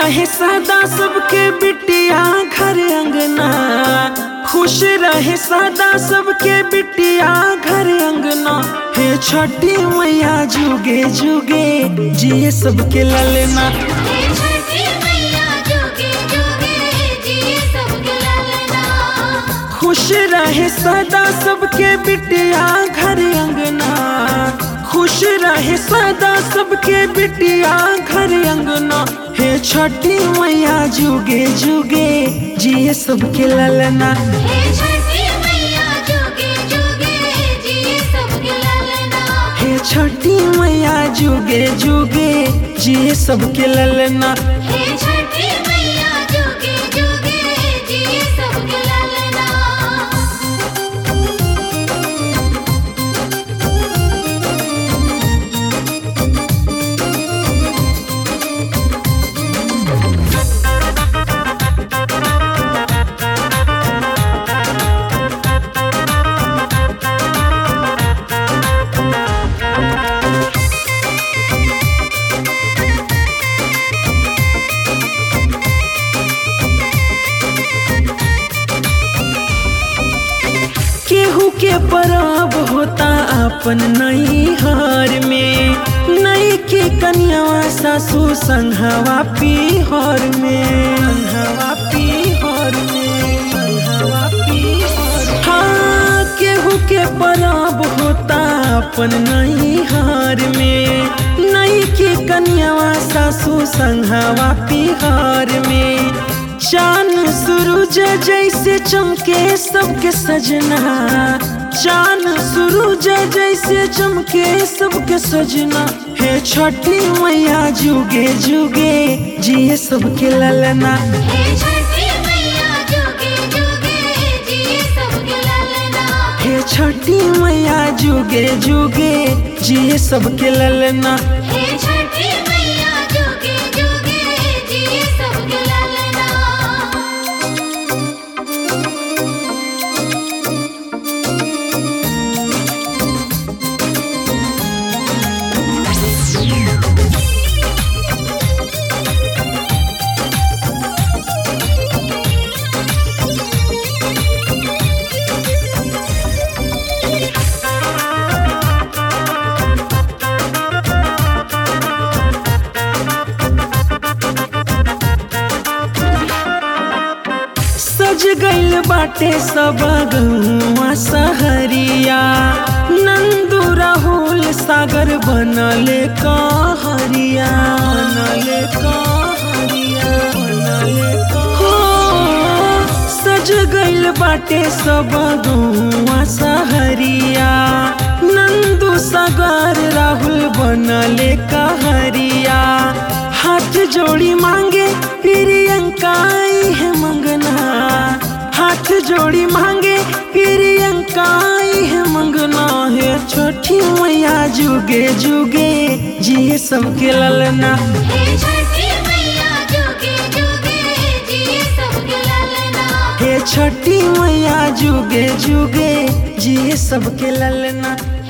रहे सदा सबके बिटिया घर अंगना खुश रहे सदा सबके बिटिया घर अंगना हे छठी मैया जुगे जुगे जिए सबके ललना हे छठी मैया जोगे जोगे जिए सबके लालना खुश रहे सदा सबके बिटिया घर अंगना खुश रहे सदा सबके बिटिया घर अंगना हे छठी मैया जुगे जुगे जिए सबके ललना हे छठी मैया जोगे जोगे जिए सबके लालना हे छठी मैया जुगे जुगे जिए सबके ललना हे छठी मैया जोगे जोगे जिए सबके लालना केहू के परब होता अपन नई हार में नई के कन्यावा सासू संघवा पीहर में संघवा पीहर में संघवा पीहर हाँ केहू के परब होता अपन नई हार में नई के कन्यावा सासू संघवा पीहर में चान सूरज जैसे चमके सबके सजना चान सूरज जैसे चमके सबके सजना हे छठी मैया जुगे जुगे जिए सबके ललना हे छठी मैया जोगे जोगे जिए सबके लालना हे छठी मैया जुगे जुगे जिए सबके ललना हे छठी मैया जोगे जोगे जिए सबके लालना सज गइल बाटे सब गहुआ सहरिया नंदू राहुल सागर बनले कहरिया बनले कहरिया बनले हो सज गइल बाटे सब गहुआ सहरिया नंदू सागर राहुल बनले कहरिया हाथ जोड़ी मांगे प्रियंका आई है मंगना हाथ जोड़ी मांगे प्रियंका आई है मंगना है छोटी मैया जुगे जुगे जिए सबके ललना हे छठी मैया जोगे जोगे जिए सबके लालना हे छठी मैया जुगे जुगे जिए सबके ललना